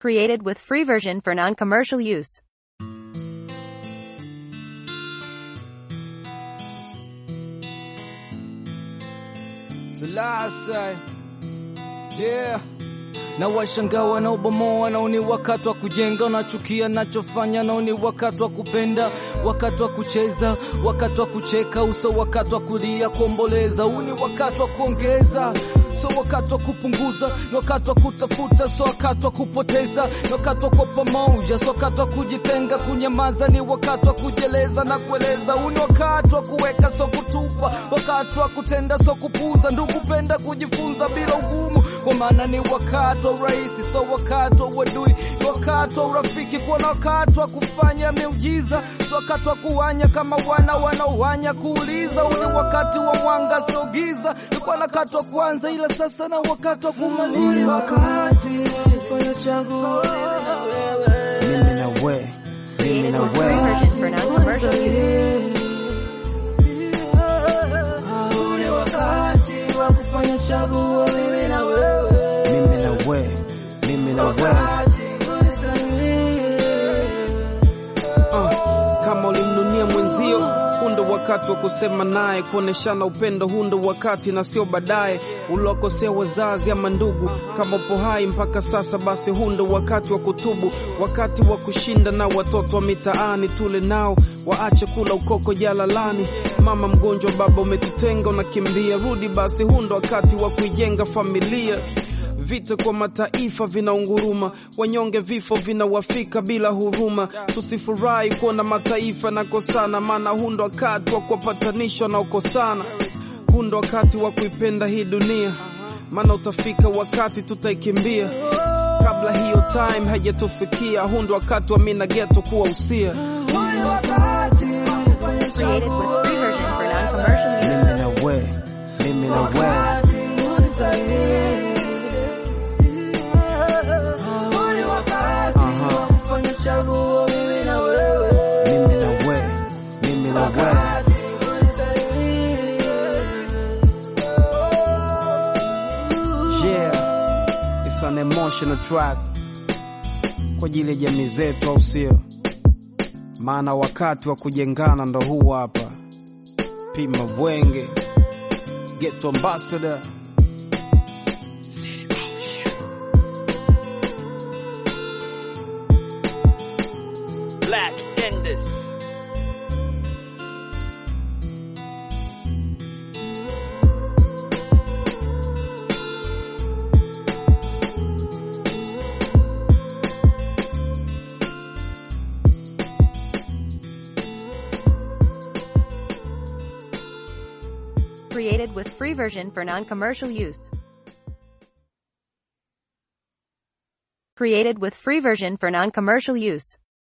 Created with free version for non-commercial use. The last say, yeah. Na washangaa wanaobomoa, nao ni wakati wa kujenga. Unachukia nachofanya, nao ni wakati wa kupenda, wakati wa kucheza, wakati wa kucheka uso, wakati wa kulia, kuomboleza. Huu ni wakati wa kuongeza so wakati wa kupunguza, ni wakati wa kutafuta, so wakati wa kupoteza, ni wakati wa kwa pamoja, so wakati wa kujitenga, kunyamaza, ni wakati wa kujeleza na kueleza. Huu ni wakati wa kuweka, so kutupa, wakati wa kutenda, so kupuza. Ndugu, penda kujifunza bila ugumu, kwa maana ni wakati wa urahisi, so wakati wa uadui, ni wakati wa urafiki, kuwa na wakati wa kufanya miujiza, so wakati wa kuwanya kama wana wanaowanya, kuuliza. Huu ni wakati wa mwanga, sio giza, ilikuwa na wakati wa kuanza ila sasa na wakati wa kumaliza. wakati fanya chaguo mimi na wewe mimi Created na with free wewe version for non-commercial use. ule wakati wa kufanya chaguo mimi na wewe mimi na wewe mimi na wewe Uh, kama ulimnunia mwenzio, huu ndo wakati wa kusema naye, kuoneshana upendo. Huu ndo wakati na sio baadaye, uliwakosea wazazi ama ndugu. Kama upo hai mpaka sasa, basi huu ndo wakati wa kutubu, wakati wa kushinda na watoto wa mitaani. Tule nao waache kula ukoko jalalani. Mama mgonjwa, baba umetutenga, unakimbia, rudi basi. Huu ndo wakati wa kuijenga familia Vita kwa mataifa vinaunguruma, wanyonge vifo vinawafika bila huruma. Tusifurahi kuona mataifa nakosana, maana huu ndo wakati wa kuwapatanisha wanaokosana. Huu ndo wakati wa kuipenda hii dunia, maana utafika wakati tutaikimbia kabla hiyo time haijatufikia. Huu ndo wakati wa mina geto kuwa usia. Created with free version for non-commercial use. mimi na wewe mimi na wewe Aha. mimi na wewe mimi na wewe Yeah, it's an emotional track kwa ajili ya jamii zetu, au sio? Maana wakati wa kujengana ndo huu hapa. Pima Bwenge, Ghetto Ambassador. Black Enders. Created with free version for non-commercial use. Created with free version for non-commercial use.